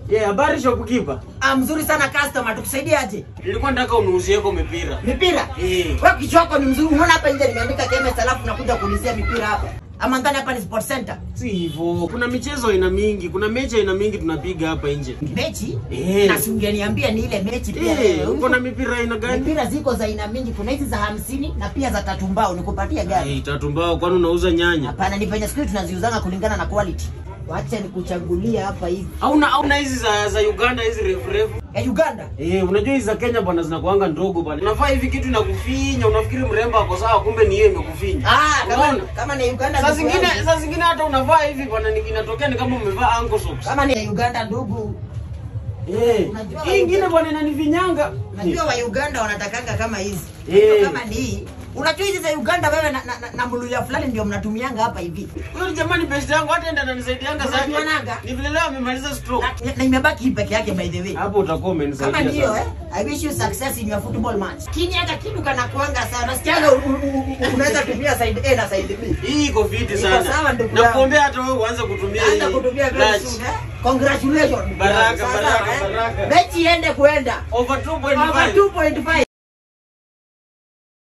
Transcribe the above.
Yeah, habari shopkeeper. Ah, mzuri sana customer, tukusaidie aje? Nilikuwa nataka unuuzieko mipira. Mipira? Eh. Wewe kichwa chako ni mzuri. Unaona hapa nje nimeandika KMS alafu nakuja kuulizia mipira hapa. Ama ndani hapa ni Sport Center. Si hivyo. Kuna michezo aina mingi, kuna mechi aina mingi tunapiga hapa nje. Mechi? Eh. Na si ungeniambia ni ile mechi pia. Eh, wewe. uko na mipira aina gani? Mipira ziko za aina mingi, kuna hizi za hamsini na pia za tatu mbao. Nikupatia gani? Eh, tatu mbao kwani unauza nyanya? Hapana, ni venye siku hizi tunaziuzanga kulingana na quality. Wacha nikuchagulia hapa hivi. Hauna hauna hizi za za Uganda hizi refu refu. Ya Uganda. Eh, unajua hizi za Kenya bwana zinakuanga ndogo bwana. Unavaa hivi kitu inakufinya, unafikiri mrembo ako sawa kumbe ni yeye imekufinya. Ah, kama Unaona? kama ni Uganda. Saa ndugu zingine yangu. saa zingine hata unavaa hivi bwana ni- inatokea ni kama umevaa ankle socks. kama ni Uganda ndugu. Eh. Unajua Hii ingine bwana inanifinyanga. Najua wa Uganda wanatakanga kama hizi. Eh. Hizo kama ni hii. Unajua hizi za Uganda wewe na, na, na, na mluya fulani ndio mnatumianga hapa hivi. Huyo jamani best yangu hata enda ananisaidianga sana. Unajuanaga? Ni vile leo amemaliza stroke. Na, na imebaki hii peke yake by the way. Hapo utakuwa umenisaidia. Kama ndio sana. eh. I wish you success in your football match. Kini hata kitu kana kuanga sana. Sikiaga u- u- u- unaweza tumia side A na side B. Hii iko fiti Iko sana. sawa ndugu yangu. Nakuombea hata wewe uanze kutumia hii. Anza kutumia very Clutch. soon eh. Congratulations. Baraka, Sawa, baraka, eh. baraka. Mechi iende kuenda. Over 2.5. Over 2.5.